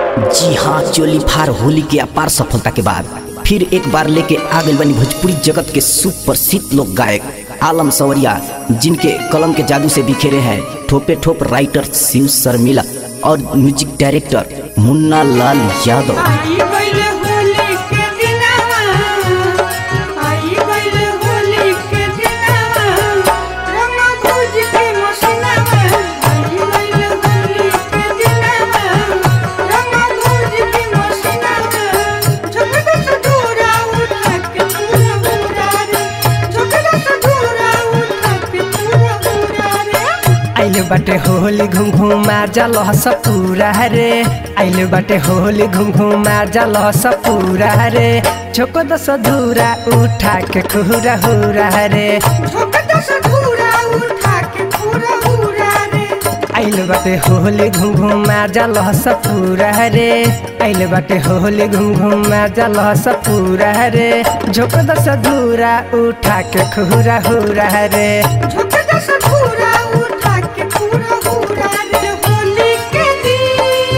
जी हाँ चोली फार होली के अपार सफलता के बाद फिर एक बार लेके आ गई बनी भोजपुरी जगत के सुप्रसिद्ध लोक गायक आलम सवरिया जिनके कलम के जादू से बिखेरे हैं ठोपे ठोप राइटर शिव शर्मिला और म्यूजिक डायरेक्टर मुन्ना लाल यादव आई गइल होली के दिनवा आई गइल होली के दिनवा रंग भुज के मसनवा आई गइल होली के दिनवा रंग भुज के मसनवा झुकदा सधूरा उठा के पूरा पूरा रे झुकदा सधूरा उठा के पूरा पूरा रे आइले बाटे होली घुम घुम मार जा लहस पूरा रे आइले बाटे होली घुम घुम मार जा लहस पूरा रे छोको दस धूरा उठा के खुरा हुरा रे झुकदा सधूरा उठा के पूरा पूरा रे आइले बाटे होली घुम घुम मार जा लहस पूरा रे आइले बाटे होली घुम घुम मार जा लहस पूरा रे झोको दस धूरा उठा के खुरा हुरा रे झुकदा सधूरा उठा के पूरा पूरा रे होली के दिन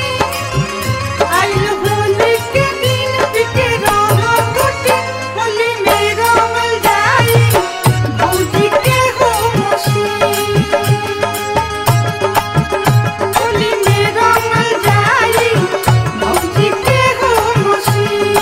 आइल होली के दिन बिके रहो टूटे होली में रंगल जाई भौजी के हो मसी होली में रंगल जाई भौजी के हो मसी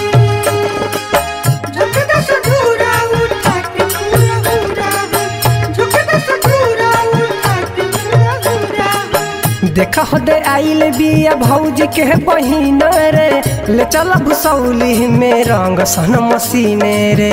झुकदा सधूरा उठा के पूरा पूरा झुकदा सधूरा उठा के पूरा पूरा देख दे आइल बिया भौजी के बहिन रे ले चल भुसौली में रंग सन मसीने रे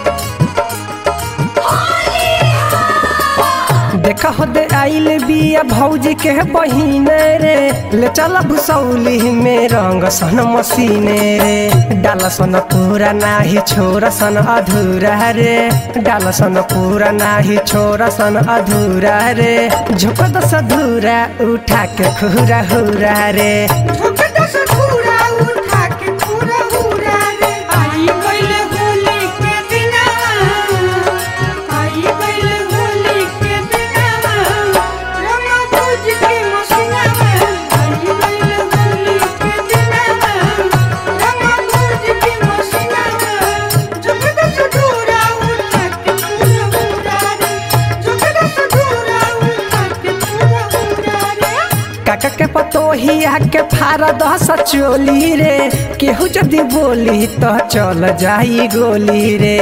देख दे आइल बिया भौजी के बहिन रे ले चल भुसौली में रंग सन मसीने रे डाल सन पूरा नाही छोरा सन अधूरा रे डाल सन पूरा नाही छोरा सन अधूरा रे झुक दस धूरा उठा के खुरा हुरा रे झुकदा सधूरा उठा के पूरा पूरा रे आई गइल होली के दिनवा आई गइल होली के दिनवा रंग भुज के मसनवा आई गइल होली के दिनवा रंग भुज के मसनवा झुकदा सधूरा उठा के पूरा पूरा रे झुकदा सधूरा उठा के पूरा पूरा रे काका के पतोहिया के फारा दस चोली रे केहू जदि बोली तो चल जाई गोली रे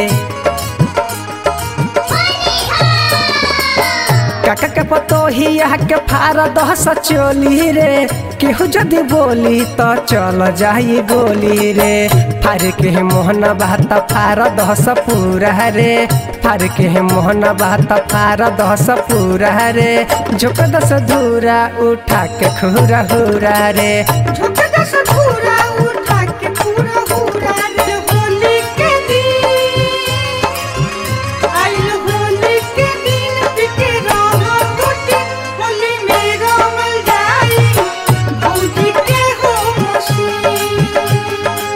काका के पतोहिया के फारा दस चोली रे केहू जदि बोली तो चल जाई गोली रे फार के मोहन बात फार दस पूरा रे फार के मोहन बात फार दस पूरा रे झुक दस धूरा उठा के खुरा हुरा रे झुकदा सधूरा उठा के पूरा पूरा रे होली के दिन आइल होली के दिन बिके रहो टूटे होली में रंगल जाई भौजी के हो मसी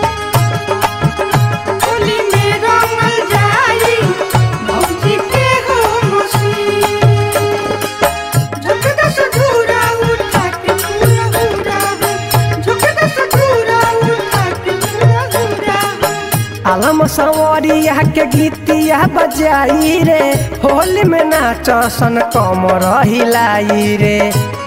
होली में रंगल जाई भौजी के हो मसी झुकदा सधूरा उठा के पूरा पूरा झुकदा सधूरा उठा के पूरा पूरा आलम सवरिया के गीतिया बजाई रे होली में नाच सन कमर हिलाई रे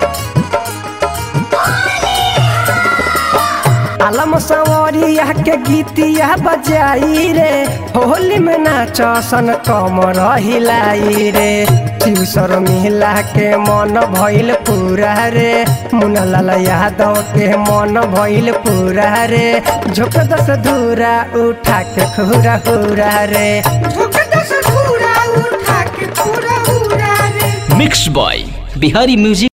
आलम सवरिया के गीतिया बजाई रे होली में नाच सन कमर हिलाई रे शिवसर मिला के मन भइल पूरा रे मुन्नालाल यादव के मन भइल पूरा रे झोक दस धूरा उठा के खुरा हुरा रे झुकदा सधूरा उठा के पूरा पूरा रे मिक्स बॉय बिहारी म्यूजिक